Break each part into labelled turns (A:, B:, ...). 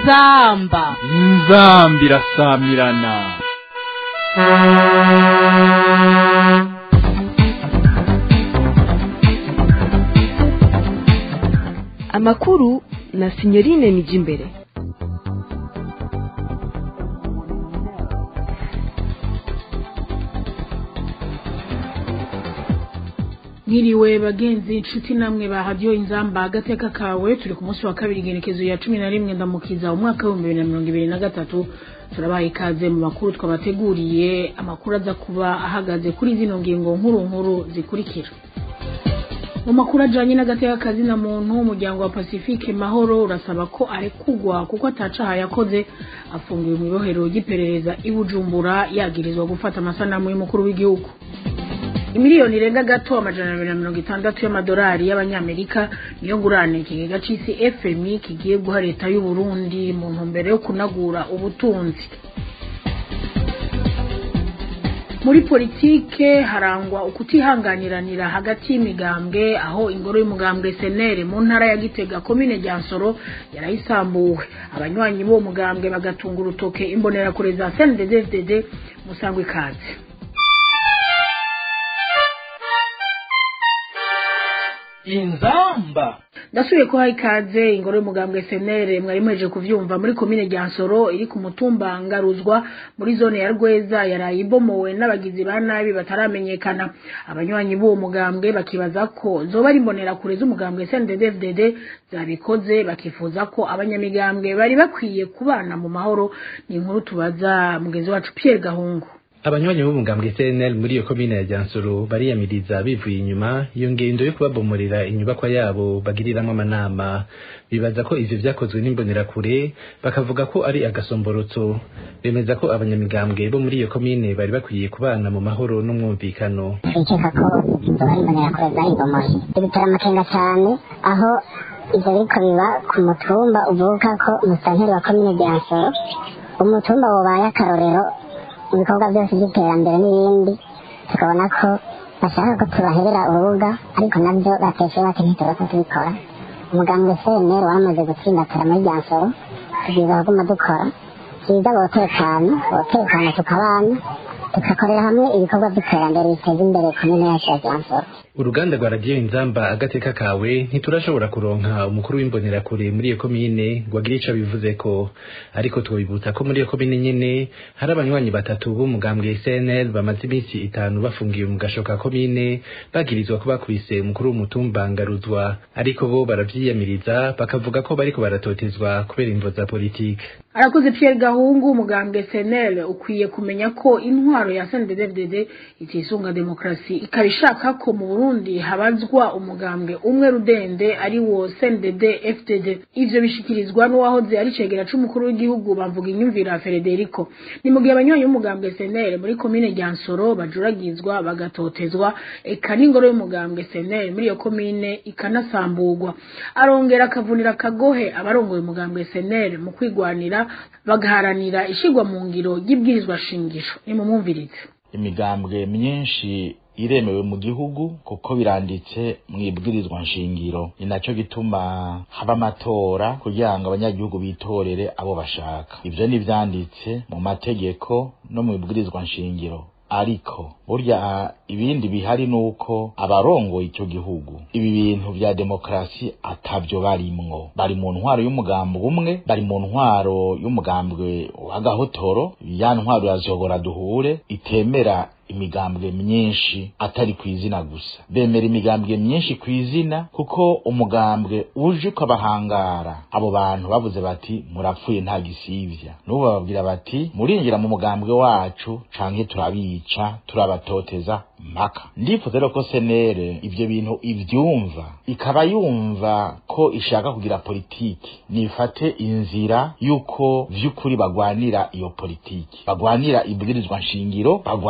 A: inzamba
B: inzamba irasamirana
C: amakuru na sinyorine nijimbere
D: Mwiriwe bagenzi inshuti namwe bahadiyo inzamba agateka kawe turi ku munsi wa kabiri igenekezo ya cumi na rimwe ndamukiza umwaka w'ibihumbi bibiri na mirongo ibiri na gatatu turabaha ikaze mu makuru twabateguriye amakuru aza kuba ahagaze kuri zino ngingo nkuru nkuru zikurikira mu makuru ajanye n'agateka kazina muntu umuryango wa Pacifique Mahoro urasaba ko arekugwa kuko atacaha yakoze afungiwe mu ibohero ry'iperereza i Bujumbura yagirizwa gufata amasanamu y'umukuru w'igihugu imiliyoni irenga gato amajana abiri na mirongo itandatu y'amadolari y'abanyamerika niyo ngurane ikigega c'isi fmi kigiye guha leta y'u Burundi mu ntumbero yo kunagura ubutunzi muri politike harangwa ukutihanganiranira hagati y'imigambwe aho ingoro y'umugambwe senere mu ntara ya gitega komine ryansoro yarayisambuwe abanywanyi b'uwo mugambwe bagatunga urutoke imbonerakure za cndd musangwa ikaze
A: inzamba
D: ndasubiye ko ikaze ingoro y'umugambwe senere mwari muheje kuvyumva muri komine ryansoro iri ku mutumba ngaruzwa muri zone ya rweza yaraye ibomowe n'abagizi ba nabi bataramenyekana abanywanyi b'uwo mugambwe bakibaza ko zoba ari imbonerakure z'umugambwe cndd zabikoze bakifuza ko abanyamigambwe bari bakwiye kubana mu mahoro ni inkuru tubaza mugenzi wacu pierre gahungu
E: abanywanyi b'umugambwe CNL muri iyo komine ya Jansoro bariyamiriza bivuye inyuma iyo ngendo yo kubabomorera inyubakwa yabo bagiriramwo amanama bibaza ko ivyo vyakozwe n'imbonerakure bakavuga ko ari agasomborotso bemeza ko abanyamigambwe bo muri iyo komine bari bakwiye kubana mu mahoro n'umwumvikano
F: bikeka ko zoba ari imbonerakure zayibomoye ibitera amakenga cyane aho ivyo biriko biba ku mutumba uvuka ko umusanteri wa komine Jansoro umutumba wobaye akarorero ibikorwa byose by'iterambere n'ibindi tukabona ko bashaka ko tubaherera urubuga ariko nabyo bateshe bati ntitubasa tubikora umugambwe cnr waramaze gutsindatara muri ryansoro tubwiza kuguma dukora byiza botekana botekana tukabana tugakorera hamwe ibikorwa by'iterambere biteza imbere komine yacu ya ryansoro
E: uruganda rwa radiyo inzamba agateka kawe ntiturashobora kuronka umukuru w'imbonerakure muri iyo komine ngo agire ico abivuze ko ariko twobibutsa ko muri iyo komine nyene hari abanywanyi batatu b'umugambwe CNL bamaze iminsi itanu bafungiwe mu gasho ka komine bagirizwa ko bakubise umukuru w'umutumba ngaruzwa ariko bo baravyiyamiriza bakavuga ko bariko baratotezwa kubera imvo za politike
D: arakoze Pierre Gahungu umugambwe CNL ukwiye kumenya ko intwaro ya CNDD-FDD itisunga demokrasi ikaba ishaka ko mu Burundi habazwa umugambwe umwe rudende ari wo CNDD-FDD ivyo bishikirizwa n'uwahoze ari cegera c'umukuru w'igihugu bavuga inyumvira Federico ni mu gihe abanywanyi b'umugambwe CNL muri komine Ryansoro bajuragizwa bagatotezwa eka n'ingoro y'umugambwe CNL muri iyo komine ikanasamburwa arongera akavunira akagohe abarongoye umugambwe CNL mu kwigwanira bagaharanira ishigwa mu ngiro y'ibwirizwa shingiro nimumwumvirize
G: imigambwe myinshi iremewe mu gihugu kuko biranditse mu ibwirizwa nshingiro ni naco gituma haba amatora kugira ngo abanyagihugu bitorere abo bashaka ivyo ni vyanditse mu mategeko no mu ibwirizwa nshingiro ariko burya ibindi bihari nuko abarongoye icyo gihugu ibi bintu vya demokrasi atavyo barimwo bari mu ntwaro y'umugambi umwe bari mu ntwaro y'umugambwe w'agahotoro ya ntwaro ya zogora duhure itemera imigambwe myinshi atari ku izina gusa bemera imigambwe myinshi ku izina kuko umugambwe uje ukabahangara abo bantu bavuze bati murapfuye nta gisivya n'ubu bababwira bati murinjira mu mugambwe wacu canke turabica turabatoteza mpaka ndifuza rero ko senere ivyo bintu ivyumva ikaba yumva ko ishaka kugira politiki nifate inzira y'uko vy'ukuri bagwanira iyo politiki bagwanira ibwirizwa nshingiro bagwanira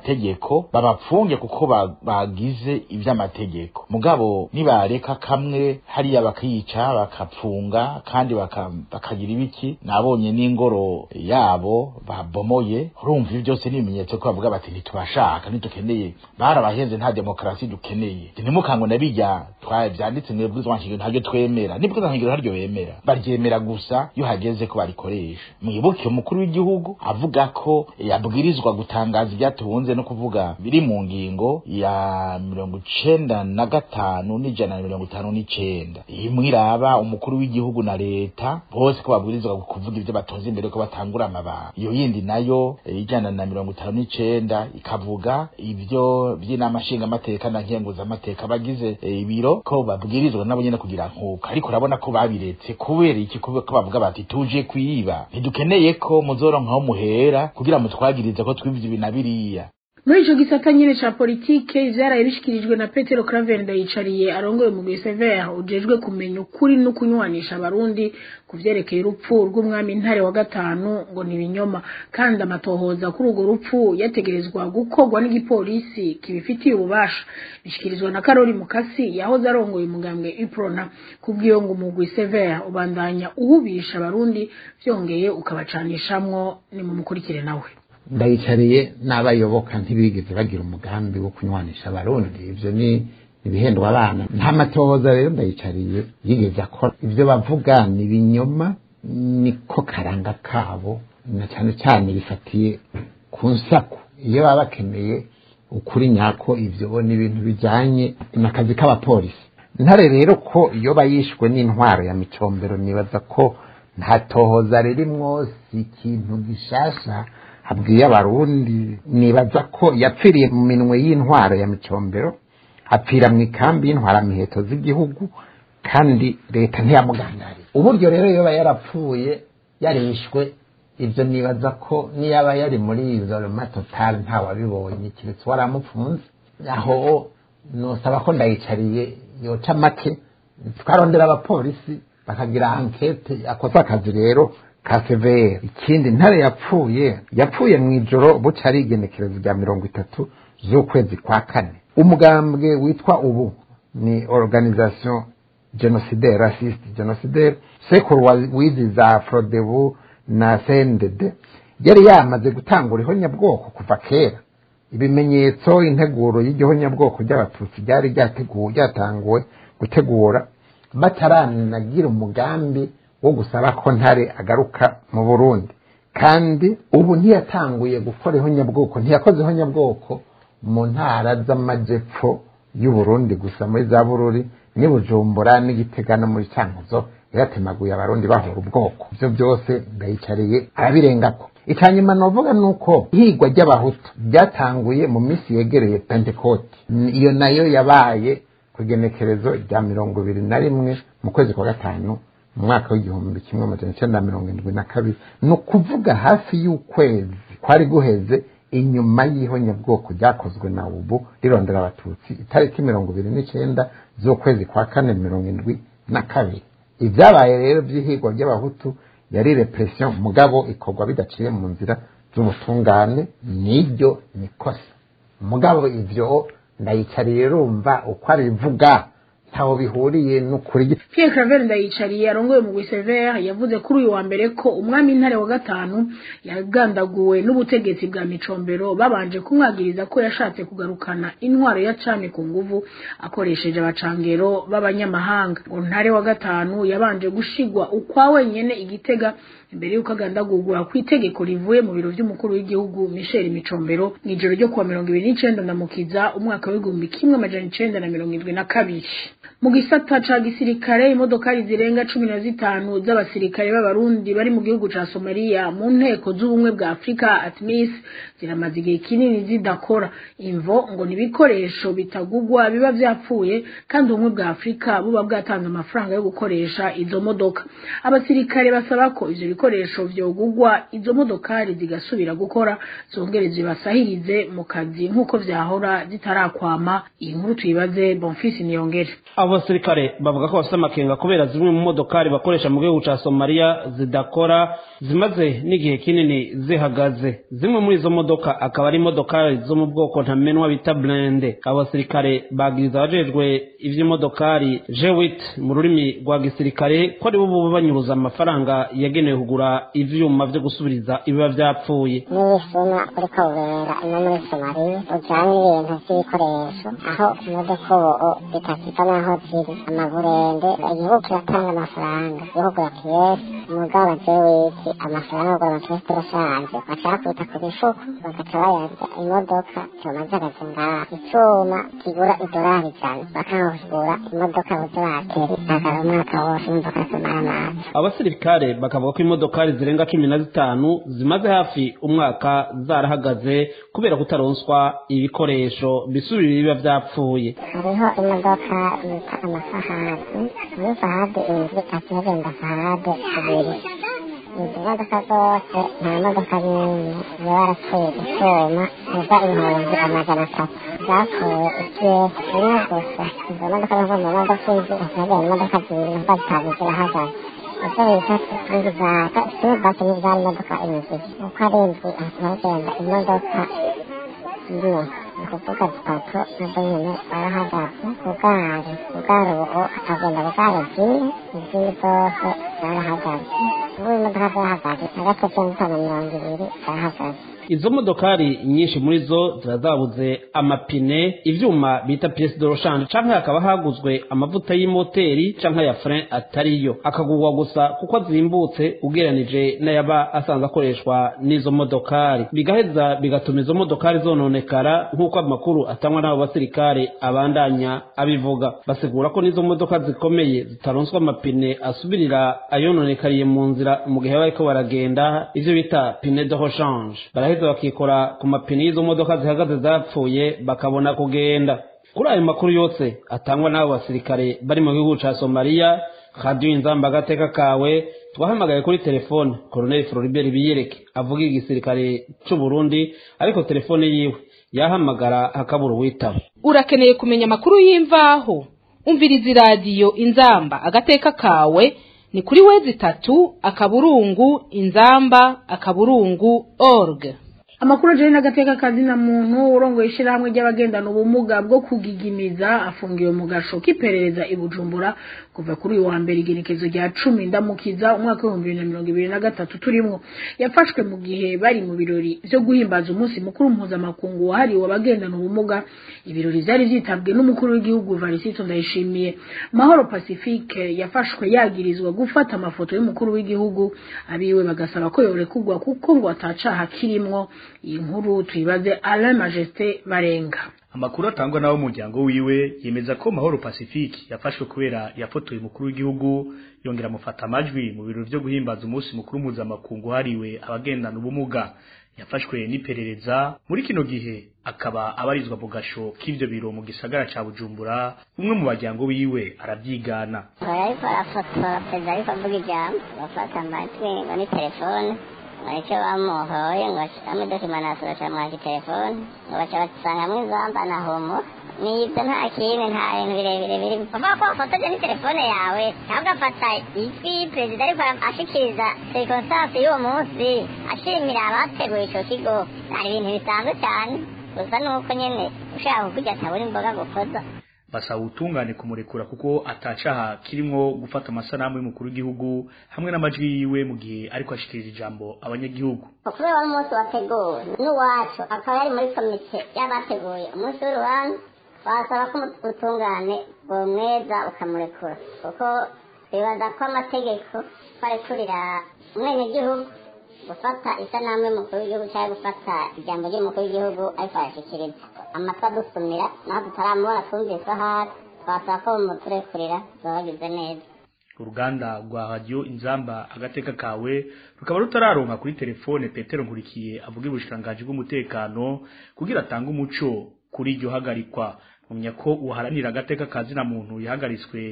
G: amategeko babapfunge kuko ba- bagize ivy'amategeko mugabo nibareka kamwe hariya bakica bakapfunga kandi baka- bakagira ibiki nabonye n'ingoro yabo babomoye urumva ibi byose ni ibimenyetso ko bavuga bati ntitubashaka ntitukeneye barabahenze nta demokarasi dukeneye ntimukangwe na bijya twa vyanditse mu bwirizwa nshingiro ntaryo twemera n'ibwirizwa nshingiro ntaryo bemera baryemera gusa iyo hageze ko barikoresha mwibuke umukuru w'igihugu avuga ko yabwirizwa gutangaza ibyatunze no kuvuga biri mu ngingo ya mirongo icenda na gatanu n'ijana na mirongo itanu n'icenda imwe iraba umukuru w'igihugu na leta bose ko babwirizwa kuvuga ibyo batonze imbere ko batangura amabanga iyo yindi nayo eh, ijana na mirongo itanu n'icenda ikavuga ibyo by'inama nshingamateka na nkenguzamateka bagize eh, ibiro ko babwirizwa nabo nyene kugira nkuka ariko urabona ko babiretse kubera iki kubera ko bavuga bati tuje kwiba ntidukeneye ko muzoronkaho muhera kugira mutwagirize ko twivye ibi na biriya
D: muri ico gisata nyene ca politike ivyaraye bishikirijwe na petero claver ndayicariye arongoye mu severe ujejwe kumenya ukuri no kunywanisha abarundi ku vyerekeye urupfu rw'umwami ntare wa gatanu ngo ni ibinyoma kandi amatohoza kuri urwo rupfu yategerezwa gukorwa n'igipolisi kibifitiye ububasha bishikirizwa na karori mukasi yahoze arongoye umugambwe iprona kubw'iyo ngo umugwi severe ubandanya uhubisha abarundi vyongeye ukabacanishamwo ni mu mukurikire nawe
A: ndayicariye n'abayoboka ntibigeze bagira umugambi wo kunywanisha abarundi ivyo ni ibihendwa abana nta matohoza rero ndayicariye yigeze akora ivyo bavuga ni ibinyoma niko karanga kabo na cyane cyane bifatiye ku nsaku iyo baba bakeneye ukuri nyako ivyo ni ibintu bijanye n'akazi k'abapolisi ntare rero ko iyo bayishwe n'intwaro ya micombero nibaza ko nta tohoza ririmwo si ikintu gishasha habwiye abarundi nibaza ko yapfiriye mu minwe y'intwaro ya micombero apfira mu ikambi y'intwaramiheto z'igihugu kandi leta ntiyamugangariye uburyo rero yoba yarapfuye yarishwe ibyo nibaza ko niyaba yari muri izoroma totale ntawabibonye keretse waramupfunze aho nosaba ko ndayicariye yoca make twarondera abapolisi bakagira ankete akoze akazi rero ka severe ikindi ntare yapfuye yapfuye mu ijoro buca ari igenekerezo rya mirongo itatu z'ukwezi kwa kane umugambwe witwa ubu ni organisation genocidaire raciste genocidaire sekuru wa- wizi za frodebu na cndd yari yamaze gutangura ihonyabwoko kuva kera ibimenyetso integuro y'igihonyabwoko ry'abatutsi ryari ryateguwe ryatanguwe gutegura bataranagira umugambi wo gusaba ko ntare agaruka mu burundi kandi ubu ntiyatanguye gukora ihonyabwoko ntiyakoze ihonyabwoko mu ntara z'amajepfo y'uburundi gusa muri za bururi n'i bujumbura n'igitega no muri cankuzo yaratemaguye abarundi bahora ubwoko ibyo byose ndayicariye arabirengako icyanyuma novuga ni uko ihigwa ry'abahutu ryatanguye mu minsi yegereye pentekote iyo nayo yabaye ku igenekerezo rya mirongo ibiri na rimwe mu kwezi kwa gatanu mu mwaka w'igihumbi kimwe amajana icyenda na mirongo indwi na kabiri ni ukuvuga hafi y'ukwezi kwari guheze inyuma y'ihonyabwoko ryakozwe na ubu rirondera abatutsi itariki mirongo ibiri n'icyenda z'ukwezi kwa kane mirongo indwi na kabiri ibyabaye rero by'ihigwa ry'abahutu yari repression mugabo ikorwa bidaciye mu nzira z'ubutungane niryo nikosa mugabo ivyo ndayicariye rumva uko arivuga ntaho bihuriye n'ukuri
D: Pierre Claver ndayicariye arongoye mu Severe yavuze kuri uyu wa mbere ko umwami ntare wa gatanu yagandaguwe n'ubutegetsi bwa Micombero babanje kumwagiriza ko yashatse kugarukana intwaro ya cami ku nguvu akoresheje abacangero b'abanyamahanga ngo ntare wa gatanu yabanje gushigwa ukwa wenyene igitega imbere y'uko agandagurwa ku itegeko rivuye mu biro by'umukuru w'igihugu Michel Micombero mu ijoro ryo kuwa mirongo ibiri n'icenda ndamukiza umwaka w'igihumbi kimwe amajana icenda na mirongo irindwi na kabiri mu gisata ca gisirikare imodokari zirenga cumi na zitanu z'abasirikare b'abarundi bari mu gihugu ca somaliya mu nteko z'ubumwe bwa afurika atmis ziramaze igihe kinini zidakora imvo ngo ni ibikoresho bitagugwa biba vyapfuye kandi ubumwe bwa afurika buba bwatanze amafaranga yo gukoresha izo modoka abasirikare basaba ko ivyo bikoresho vyogugwa izo modokari zigasubira gukora zongere zibasahirize mu kazi nk'uko vyahora zitarakwama iyi nkuru tuyibaze bonfisi niyongere
H: abo abo basirikare bavuga ko bafite amakenga kubera zimwe mu modokari bakoresha mu gihugu ca somaliya zidakora zimaze n'igihe kinini zihagaze zimwe muri izo modoka akaba ari imodokari zo mu bwoko ntamenwa bita blende abo basirikare bagiriza abajejwe ivy'imodokari jewit mu rurimi rwa gisirikare ko ari bo boba banyuruza amafaranga yagenewe kugura ivyuma vyo gusubiriza ibiba vyapfuye
F: n'ibisuma uriko ubera ino muri somaliya ujanye ibintu vy'ibikoresho aho imodoka ubu bitakika n'aho ziri amaburende igihugu kiratanga amafaranga yo kugura piyesi umugabo jewiti amafaranga yo kugura amapiyesi turashaje bashaka kwita ku mifuko bagaca bayarya imodoka zoma zihagaze ngaha icuma kigura idolari ijana bakanga kugura imodoka buze bateri akaba umwaka wose imodoka zimara amazi
H: abasirikare bakavuga ko imodokari zirenga cumi na zitanu zimaze hafi umwaka zarahagaze kubera kutaronswa ibikoresho bisubira ibiba vyapfuye
F: hariho imodoka bita amafahadi muri fahadi inzu akihagenda fahade ibiri izi modoka zose nta modoka n'imwe ziba barapfuye gusuma ziva ibihumbi amajana atatu zapfuye ikiyesi rimwe gusa izo modoka zo mu modoka inzu akihagenda imodoka zibiri nazo zitanu zirahagaze ibyo bita ingizaka silivasi n'izari imodoka inzu uko ari inzu akihagenda imodoka imwe ni ukuvuga zitatu nazo nyine zarahagaze bugari bugari ubu akagenda bugari zine izindi zose zarahagaze ubu imodoka zahagaze hagati y'itanu mirongo ibiri zarahagaze
H: izo modokari nyinshi muri zo ziba zabuze amapine ivyuma bita pièce de rechange canke hakaba haguzwe amavuta y'imoteri canke ya frein atariyo akagurwa gusa kuko azimbutse ugereranije n'ayaba asanzwe akoreshwa n'izo modokari bigaheza bigatuma izo modokari zononekara nk'uko amakuru atangwa n'abo basirikare abandanya abivuga basigura ko n'izo modoka zikomeye zitaronswa amapine asubirira ayononekariye mu nzira mu gihe bariko baragenda ivyo bita pine de rechange baraheza bakikora ku mapine y'izo modoka zihagaze zapfuye bakabona kugenda kuri ayo makuru yose atangwa n'abo basirikare bari mu gihugu ca somaliya radiyo inzamba agateka kawe twahamagaye kuri telefone koroneli floribert biyereke avuga igisirikare c'u burundi ariko telefone yiwe yahamagara hakabura uwitaba
I: urakeneye kumenya amakuru y'imvaho umviriza iradiyo inzamba agateka kawe ni kuri wezi itatu akaburungu inzamba akaburungu org
D: amakuru ajyanye n'agateka kazina muntu urongoye ishyirahamwe ry'abagendana ubumuga bwo kugigimiza afungiwe mu gasho k'iperereza i bujumbura kuva kuri uyu wa mbere igenekezo rya cumi ndamukiza umwaka w'ibihumbi bibiri na mirongo ibiri na gatatu turimo yafashwe mu gihe bari mu birori byo guhimbaza umunsi mukuru mpuzamakungu wahariwe abagendana ubumuga ibirori byari byitabwe n'umukuru w'igihugu varisito ndayishimiye mahoro pacifique yafashwe yagirizwa gufata amafoto y'umukuru w'igihugu abiwe bagasaba ko yorekugwa kuko ngo atacaha kirimwo iyi nkuru tuyibaze alain majesté barenga
J: amakuru atangwa n'abo muryango wiwe yemeza ko mahoro pacifique yafashwe kubera yafotoye umukuru w'igihugu yongera amufata amajwi mu birori byo guhimbaza umunsi mukuru mpuzamakungu hariwe abagendana ubumuga yafashwe n'iperereza muri kino gihe akaba abarizwa mu gasho k'ivyo biro mu gisagara ca bujumbura umwe mu baryango wiwe arabyigana
F: ariko arafotora perezida ariko avuga ijambo bafata amajwi ngo ni telefone icyo bamuhoye ngo ashyiramo dokimanasi bacamuhaje telefone ngo baca basangamwo izamba na homo nibyo nta kindi nta bintu birebire biri uvuga ko wafotoje ni telefone yawe cyangwa ugafata ijwi perezida ariko ashikiriza sirikonsansi y'uwo munsi ashimira abateguye ico kigo hari ibintu bisanzwe cyane gusa nuko nyene ushaka kukurya atabura imboga gukoza
J: basaba ubutungane kumurekura kuko atacaha kirimwo gufata amasanamu y'umukuru w'igihugu hamwe n'amajwi yiwe mu gihe ariko ashikiriza ijambo abanyagihugu
F: kubera wari umunsi wateguwe n'uwacu akaba yari muri komite y'abateguye umunsi w'urubanza wasaba ko ubutungane bumweza ukamurekura kuko twibaza ko amategeko barekurira umwenegihugu gufata isanamu y'umukuru w'igihugu cyangwa gufata ijambo ry'umukuru w'igihugu ariko arashyikiriza amatwi adusumira naho tutaramubona twumvise ahari twasaba ko bumuturekurira baba bagize neza
J: uruganda rwa radiyo inzamba agateka kawe rukaba rutararonka kuri telefone petero nkurikiye avuga ubushikiranganji bw'umutekano kugira atange umuco kuri iryo hagarikwa mumenya ko uharanira agateka kazina muntu yahagaritswe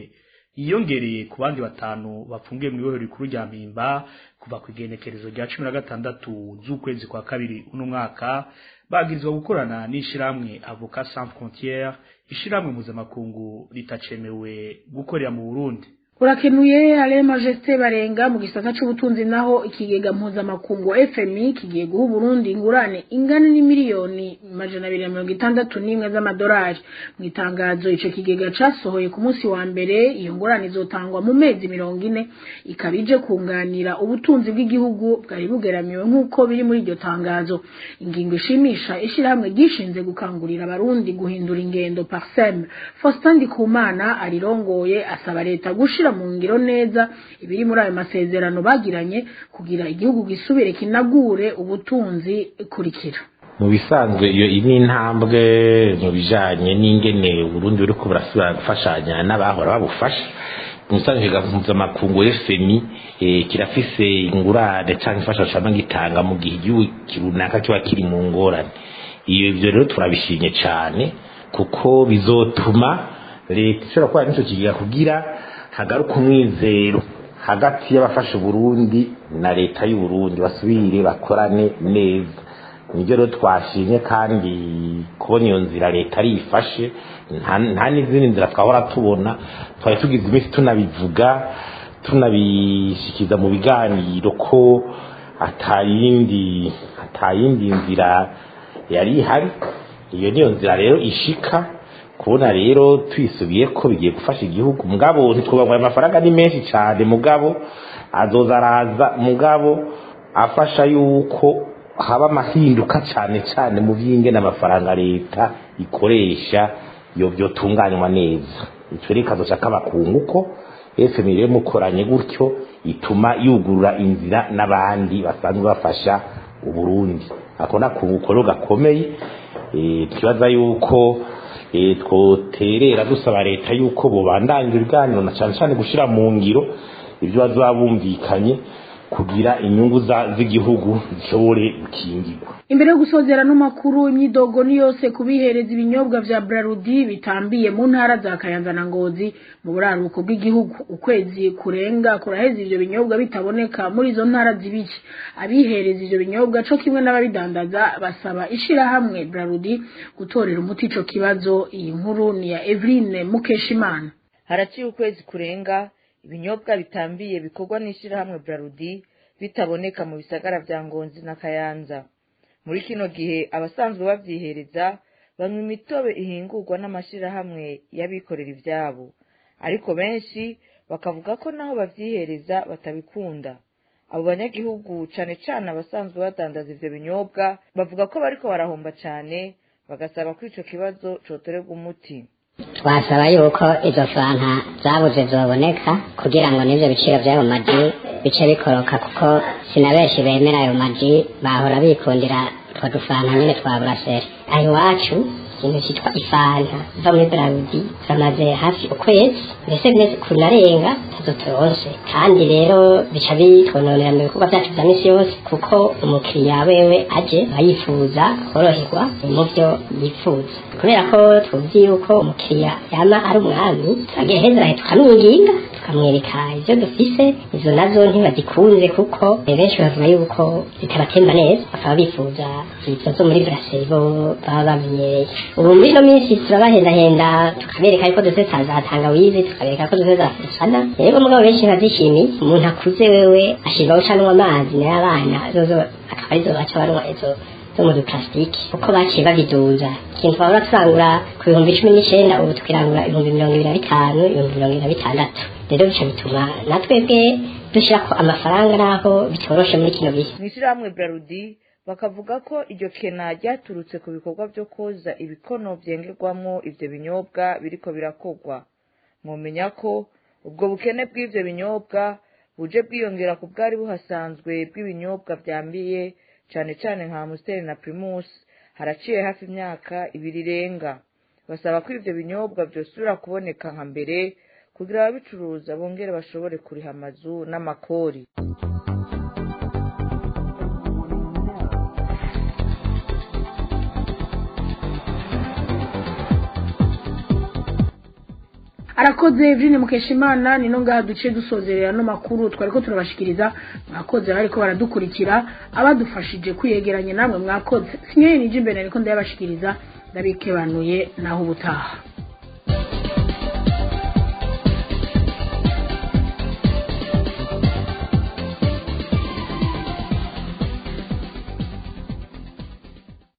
J: yiyongereye ku bandi batanu bafungiye mu ibohero rikuru rya mpimba kuva ku igenekerezo rya cumi na gatandatu z'ukwezi kwa kabiri uno mwaka bagirizwa gukorana n'ishirahamwe avocat sans frontiere ishirahamwe mpuzamakungu ritacemewe gukorera mu burundi
D: urakenuye ale majesté barenga mu gisata c'ubutunzi naho ikigega mpuzamakungu FMI kigiye guha Burundi ingurane ingana n'imiliyoni majana abiri na mirongo itandatu n'imwe z'amadolari mu itangazo ico kigega casohoye ku munsi wa mbere iyo ngurane izotangwa mu mezi mirongo ine ikaba ije kunganira ubutunzi bw'igihugu bwari bugeramiwe nk'uko biri muri iryo tangazo ingingo ishimisha ishirahamwe ryishinze gukangurira abarundi guhindura ingendo parsem Faustin Ndikumana arirongoye asaba leta gushira mu ngiro neza ibiri muri ayo masezerano bagiranye kugira igihugu gisubire kinagure ubutunzi kurikira
K: mu bisanzwe iyo ni intambwe mu bijanye n'ingene Burundi buriko burasubira gufashanya n'abahora babufasha umusanzwe mpuzamakungu FMI eh, kirafise ingurane canke imfashanyo cama gitanga mu gihe igihugu runaka kiba kiri mu ngorane iyo ivyo rero turabishimye cane kuko bizotuma leta ishobora kubana n'ico kigega kugira hagaruka umwizero hagati y'abafasha Burundi na leta y'u Burundi basubire bakorane neza nibyo rero twashimye kandi kubona iyo nzira leta ari ifashe nta n'izindi nzira twahora tubona twari tugize iminsi tunabivuga tunabishikiza mu biganiro ko atayindi atayindi nzira yari ihari iyo niyo nzira rero ishika kubona rero twisubiye ko bigiye gufasha igihugu mugabo ntitwubangwa amafaranga ni menshi cyane mugabo azoza araza mugabo afasha yuko haba amahinduka cyane cyane mu by'ingene amafaranga leta ikoresha iyo byotunganywa neza icyo reka kazoca k'abakungu ko efemi rero mukoranye gutyo ituma yugurura inzira n'abandi basanzwe bafasha uburundi ako ni akunguko rero gakomeye twibaza yuko twoterera dusaba leta yuko bubandanya ibiganiro na cyane cyane gushyira mu ngiro ibyo bazaba bumvikanye kugira inyungu z'igihugu zishobore gukingirwa
D: imbere yo gusozera no makuru imyidogo ni yose kubihereza ibinyobwa vya Brarudi bitambiye mu ntara za Kayanza na Ngozi mu buraruko bw'igihugu ukwezi kurenga kuraheza ivyo binyobwa bitaboneka muri izo ntara zibiki abihereza ivyo binyobwa co kimwe n'ababidandaza basaba ishira hamwe Brarudi gutorera umuti ico kibazo iyi nkuru ni ya Eveline Mukeshimana
L: haraciye ukwezi kurenga ibinyobwa bitambiye bikorwa n'ishirahamwe Brarudi bitaboneka mu bisagara vya Ngonzi na Kayanza muri kino gihe abasanzwe bavyihereza banywa imitobe ihingurwa n'amashirahamwe y'abikorera ivyabo ariko benshi bakavuga ko naho bavyihereza batabikunda abo banyagihugu cane cane abasanzwe badandaza ivyo binyobwa bavuga ko bariko barahomba cane bagasaba ko ico kibazo cotorerwa umuti
F: twasaba yuko izo fanta zabuze zoboneka kugira ngo n'ivyo biciro vy'ayo maji bice bikoroka kuko sina benshi bemera ayo maji bahora bikundira utwo dufanta nyene twa buraseri aho iwacu ikintu citwa ifanta iva muri brarudi turamaze hafi ukwezi mbese mbese kunarenga tazo turonse kandi rero bica bitwononera mu bikorwa vyacu vya misi yose kuko umukiriya wewe aje ayifuza koroherwa mu vyo yifuza kubera ko tuzi yuko umukiriya yama ari umwami turagira heza tukamwinginga tukamwereka ivyo dufise izo nazo ntibazikunze kuko benshi bavuga yuko zitabatemba neza bakaba bifuza izo zo muri brasserie bo baba bamenyereye ubu muri ino minsi turabahendahenda tukabereka yuko dufise za tangawizi tukabereka ko dufise za fusana rero mugabo benshi bazishimiye umuntu akuze wewe ashirwa gucanwa amazi nayo abana zozo akaba arizo baca banywa izo zo mu duplastiki uko baciye babiduza ikintu twahora turangura ku bihumbi cumi n'icenda ubu tukirangura ibihumbi mirongo ibiri na bitanu ibihumbi mirongo ibiri na bitandatu rero bica bituma natwebwe dushirako amafaranga naho bitoroshe muri kino gihe
L: mw'ishirahamwe brarudi bakavuga ko iryo kena ryaturutse ku bikorwa vyo koza ibikono vyengerwamwo ivyo binyobwa biriko birakorwa mwomenya ko ubwo bukene bw'ivyo binyobwa buje bwiyongera ku bwari buhasanzwe bw'ibinyobwa vyambiye cane cane nka Amstel na Primus haraciye hafi imyaka ibiri irenga basaba ko ivyo binyobwa vyosubira kuboneka nka mbere kugira ababicuruza bongere bashobore kuriha amazu n'amakori
D: arakoze Evrine Mukeshimana nino ngaha duce dusozerera no makuru twariko turabashikiriza mwakoze bariko baradukurikira abadufashije kwiyegeranya namwe mwakoze sinye nije imbere ariko ndayabashikiriza ndabikebanuye naho ubutaha